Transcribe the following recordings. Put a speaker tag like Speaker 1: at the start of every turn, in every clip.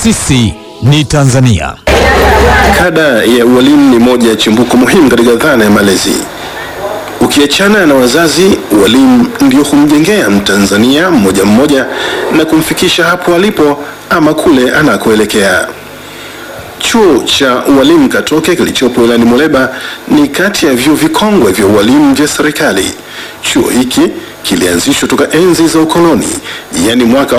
Speaker 1: Sisi ni Tanzania.
Speaker 2: Kada ya ualimu ni moja ya chimbuko muhimu katika dhana ya malezi. Ukiachana na wazazi, walimu ndio humjengea Mtanzania mmoja mmoja na kumfikisha hapo alipo ama kule anakoelekea. Chuo cha ualimu Katoke kilichopo wilayani Muleba ni kati ya vyuo vikongwe vya ualimu vya serikali. Chuo hiki kilianzishwa toka enzi za ukoloni, yaani mwaka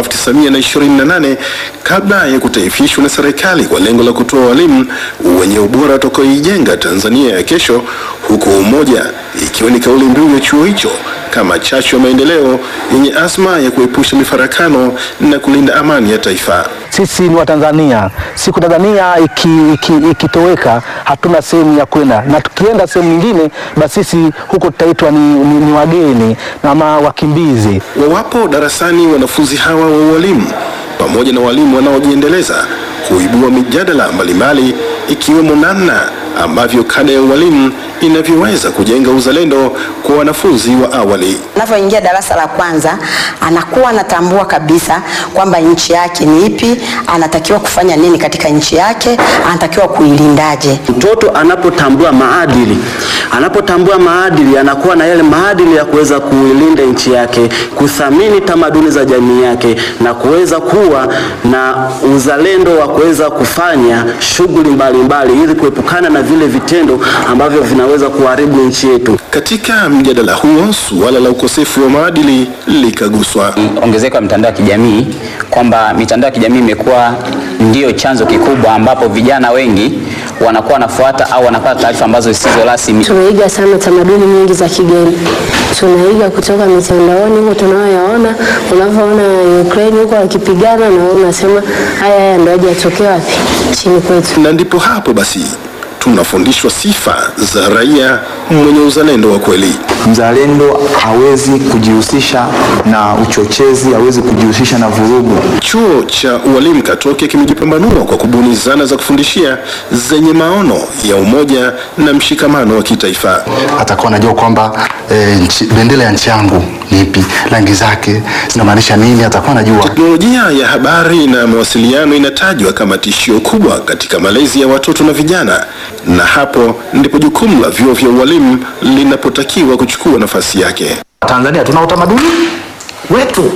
Speaker 2: 1928 kabla ya kutaifishwa na serikali kwa lengo la kutoa walimu wenye ubora watakaoijenga Tanzania ya kesho, huku umoja ikiwa ni kauli mbiu ya chuo hicho kama chachu ya maendeleo yenye azma ya kuepusha mifarakano na kulinda amani ya taifa.
Speaker 3: Sisi ni Watanzania. Siku Tanzania ikitoweka, iki, iki hatuna sehemu ya kwenda, na tukienda sehemu nyingine, basi sisi huko tutaitwa ni, ni, ni wageni na ma wakimbizi.
Speaker 2: Wawapo darasani wanafunzi hawa wa ualimu pamoja na walimu wanaojiendeleza huibua mijadala mbalimbali ikiwemo namna ambavyo kada ya ualimu inavyoweza kujenga uzalendo kwa wanafunzi wa awali.
Speaker 4: Anapoingia darasa la kwanza, anakuwa anatambua kabisa kwamba nchi yake ni ipi, anatakiwa kufanya nini katika nchi yake, anatakiwa kuilindaje.
Speaker 5: Mtoto anapotambua maadili, anapotambua maadili, anakuwa na yale maadili ya kuweza kuilinda nchi yake, kuthamini tamaduni za jamii yake na kuweza kuwa na uzalendo wa kuweza kufanya shughuli mbalimbali ili kuepukana na vile vitendo ambavyo vinaweza kuharibu nchi yetu.
Speaker 2: Katika mjadala huo, suala la ukosefu wa maadili likaguswa.
Speaker 6: Ongezeko la mitandao ya kijamii, kwamba mitandao ya kijamii imekuwa ndiyo chanzo kikubwa ambapo vijana wengi wanakuwa wanafuata au wanapata taarifa ambazo zisizo rasmi.
Speaker 7: Tunaiga sana tamaduni nyingi za kigeni, tunaiga kutoka mitandaoni huko tunayoyaona. Unavyoona Ukraine huko wakipigana, na unasema haya haya ndio aje yatokea wapi? Chini kwetu.
Speaker 2: Na ndipo hapo basi tunafundishwa sifa za raia mwenye uzalendo wa kweli.
Speaker 8: Mzalendo hawezi kujihusisha na uchochezi, hawezi kujihusisha na vurugu.
Speaker 2: Chuo cha ualimu Katoke kimejipambanua kwa kubuni zana za kufundishia zenye maono ya umoja na mshikamano wa kitaifa.
Speaker 9: Atakuwa anajua kwamba e, nchi, bendera ya nchi yangu ni ipi, rangi zake zinamaanisha nini, atakuwa anajua.
Speaker 2: Teknolojia ya habari na mawasiliano inatajwa kama tishio kubwa katika malezi ya watoto na vijana, na hapo ndipo jukumu la vyuo vya ualimu linapotakiwa kuchukua nafasi yake.
Speaker 3: Tanzania tuna utamaduni wetu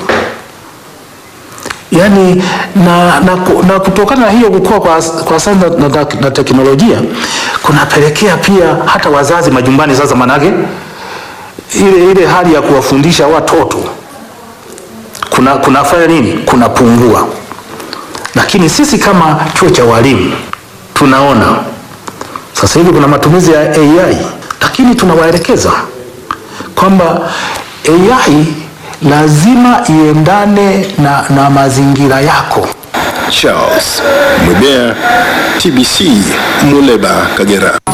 Speaker 3: yaani na, na, na kutokana na hiyo kukua kwa, kwa sayansi na, na, na teknolojia kunapelekea pia hata wazazi majumbani sasa, manake ile, ile hali ya kuwafundisha watoto kuna kunafanya nini, kunapungua. Lakini sisi kama chuo cha walimu tunaona sasa hivi kuna matumizi ya AI, lakini tunawaelekeza kwamba AI lazima iendane na, na mazingira yako.
Speaker 2: Charles Mwebea, TBC, Muleba, Kagera.